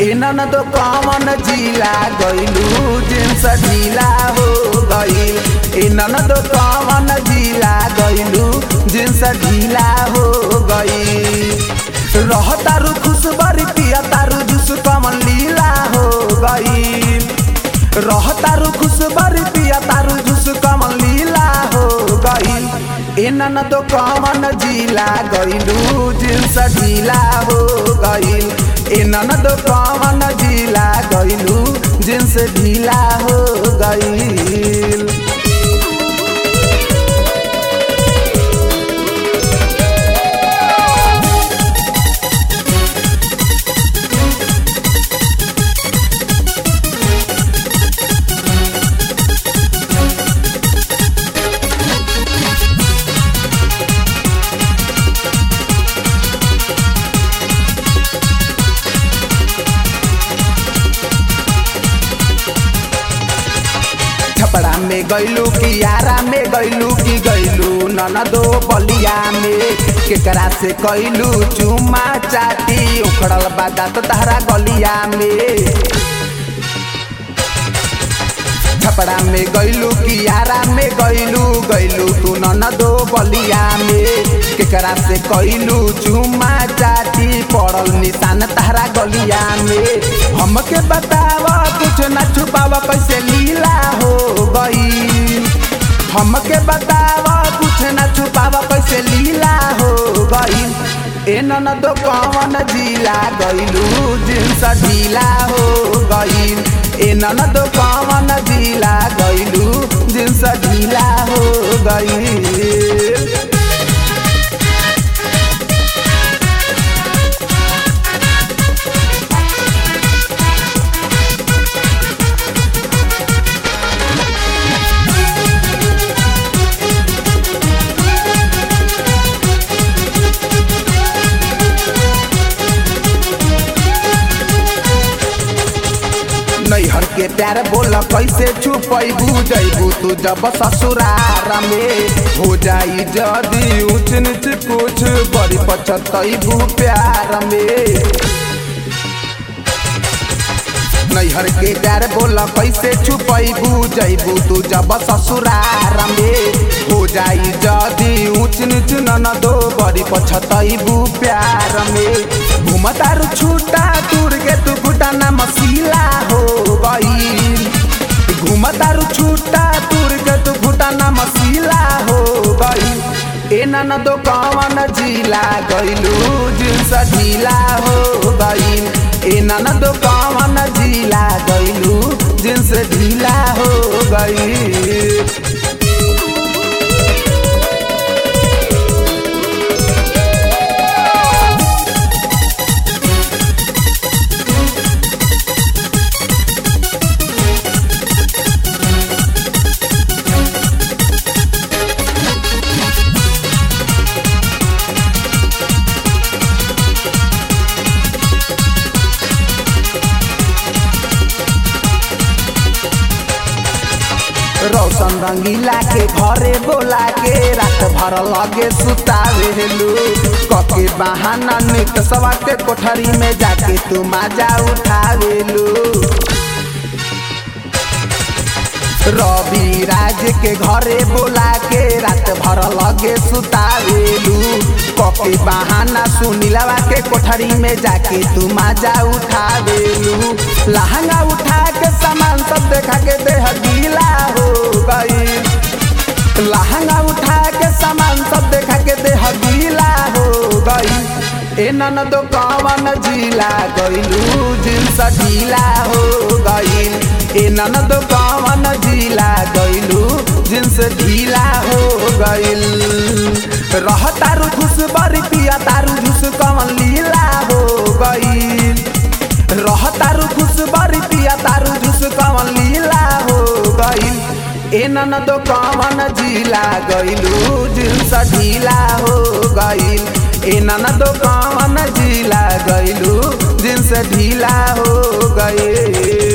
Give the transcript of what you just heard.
एनन तो कवन जिला गइलू जिन्स ढीला हो गइल एनन तो कवन जिला गइलू जिन्स ढीला हो गइल रहतारू खुशबरी पिया तारू जुस कमन लीला हो गइल रहतारू खुशबरी पिया तारू जुस कमन लीला हो गइल एनन तो कवन जिला गइलू जिन्स ढीला हो गइल एनन तो कवन जिला गइलू जिन्स ढीला हो गइल छपड़ा में गैलू की यारा में गैलू की गैलू ननदो बलिया में केकरा से कैलू चुमा चाटी उखड़ल बादा तो तहरा गलिया में छपड़ा में गैलू की यारा में गैलू गैलू तू ननदो बलिया में केकरा से कैलू चुमा चाटी पड़ल निशान तहरा गलिया में हमके बताव कुछ न छुपाव कैसे लीला हो गई हमके बताव कुछ न छुपाव कैसे लीला हो गई ए ननदो कवन जिला गइलू जिन्स ढीला हो गइल ए ननदो कवन जिला गइलू जिन्स ढीला हो गइल नैहर के प्यार बोल कैसे छुपैबू जैबू तू जब ससुरार में हो जाई जदी ऊंच नीच कुछ बड़ी पछतैबू प्यार में नैहर के प्यार बोल कैसे छुपैबू जैबू तू जब ससुरार में हो जाई जदी ऊंच नीच ननदो बड़ी पछतैबू प्यार में घुमतारू छूटा तुर के तू घुटाना मसीला हो गई घुमतारू छूटा तुर के तू घुटाना मसीला हो गई ए ननदो कवन जिला गइलू जिन्स ढीला हो गइल ए ननदो कवन जिला गइलू जिन्स ढीला हो गइल रौशन रंगीला के घरे बोला के रात भर लगे सुतावेलू कके बहाना नित सवा के कोठरी में जाके तू माजा उठावेलू रवि राज के घरे बोला के रात भर लगे सुतावेलू कके बहाना सुनीलवा के कोठरी में जाके तू माजा उठावेलू लहंगा उठा के सामान सब देखा के देह गीला हो गई लहंगा उठा के सामान सब देखा के देह गीला हो गई ए ननदो कवन जिला गइलू जिन्स ढीला हो गइल ए ननदो कवन जिला गइलू जिन्स ढीला हो गइल रहतारू खुश बरी पिया तारू झुस कवन लीला हो गइल रहतारू खुश बरी पिया तारू झुस कवन लीला हो गइल ए ननदो कवन जिला गइलू जिन्स ढीला हो गइल ए ननदो कवन जिला गइलू जिन्स ढीला हो गइल